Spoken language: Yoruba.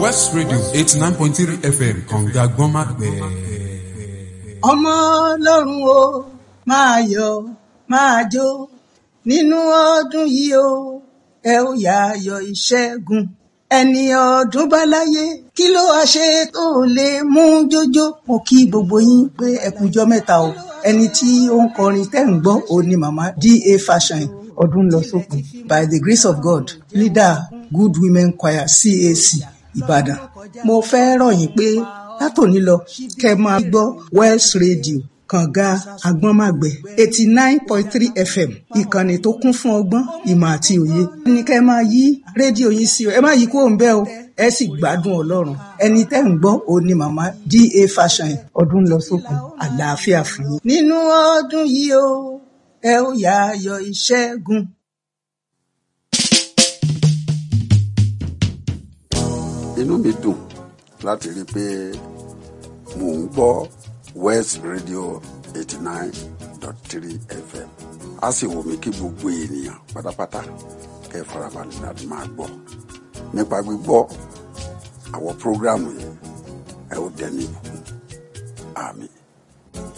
west radio eighty nine point three fm kànga gbọ́nmágbẹ́. ọmọ ọlọ́run o máa yọ̀ máa jó nínú ọdún yìí o ẹ ó yá ayọ̀ ìṣẹ́gun ẹni ọdún bá láyé kí ló wá ṣe tó lè mú jójó mo kí gbogbo yín pé ẹ kújọ́ mẹ́ta o ẹni tí ó ń kọrin tẹ́ ń gbọ́ òun ni màmá da fashion ọdún lọ sópin by the grace of god leader good women choir cac ìbàdàn mo fẹ́ rọ̀ yín pé látòní lọ kẹ́ máa gbọ́ west radio kànga agbọ́nmàgbẹ́ eighty nine point three fm ìkànnì tó kún fún ọgbọ́n ìmọ̀ àti òye ní kẹ́ máa yí rédíò yín sí o ẹ má yí kúrò ń bẹ̀ o ẹ sì gbádùn ọlọ́run ẹni tẹ́ ń gbọ́ òun ni màmá da fashion ọdún lọ sókun àlàáfíà fún yín. nínú ọdún yìí o ẹ ó yá ayọ̀ ìṣẹ́gun. inú mi dùn láti rí i pé mò ń gbọ́ west radio eighty nine dot three fm a sì wù mí kí gbogbo ènìyàn pátápátá kẹ́ ẹ farabalẹ̀ láti máa gbọ́ nípa gbígbọ́ àwọn prógráàmù yìí ẹ ó dẹni ìbùkún àmín.